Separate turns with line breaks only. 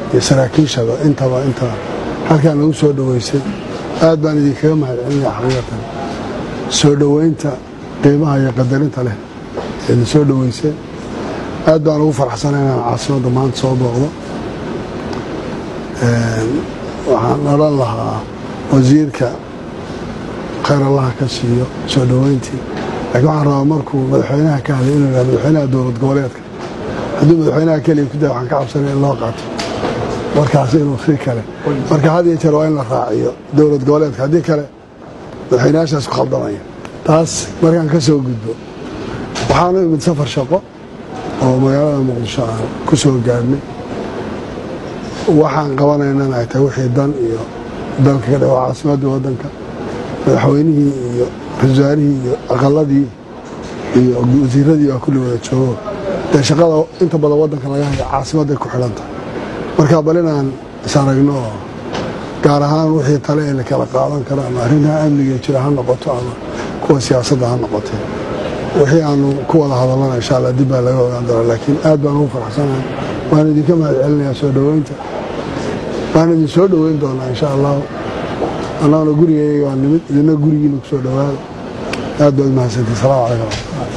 iyo saraakiishaba intaba inta halkaan lagu soo dhoweysay aad baan idinkaga mahadcelinaya xaqiiqatan soo dhoweynta qiimaha iyo qadarinta leh eedin soo dhoweyseen aad baan ugu faraxsana inaan caasimadda maanta soo booqdo waxaan odhan lahaa wasiirka khayr allaha ka siiyo soo dhoweyntii laakiin waxaan rabaa markuu madaxweynaha ka hadlay inuu yidhahdo madaxweynaha dowlad goboleedka hadduu madaxweynaha keliya ku daya waxaan ka cabsanay in loo qaato markaas inuu si kale marka had iyo jeer waa in la raaciyo dowlad goboleedka haddii kale madaxweynayaashaas ku khaldamaya taas markaan ka soo gudbo waxaanu imid safar shaqo oo magaalada muqdisho aan ku soo gaadhnay waxaan qabanaynana ay tahay wixii dan iyo dalka ka dhawa caasimadda waddanka madaxweynihii iyo ra-iisul iyo aqaladii iyo wasiiradii waa kulli wada joogo dee shaqada inta badan waddanka laga hayo caasimadday ku xidhan tahay marka bal inaan is aragno oo gaar ahaan wixii tale ee la kala qaadan karo ama arrimaha amniga jira ha noqoto ama kuwa siyaasadda ha noqotee wixii aanu ku wada hadallana insha allah dib baa laga ogaan doonaa laakiin aad baan ugu faraxsanahay waan idinka mahad celinayaa soo dhoweynta waan idin soo dhoweyn doonaa insha allahu annaguna gurigayga waa nimid idina gurigiina ku soo dhowaada aad baad mahadsantii salaamu calaykum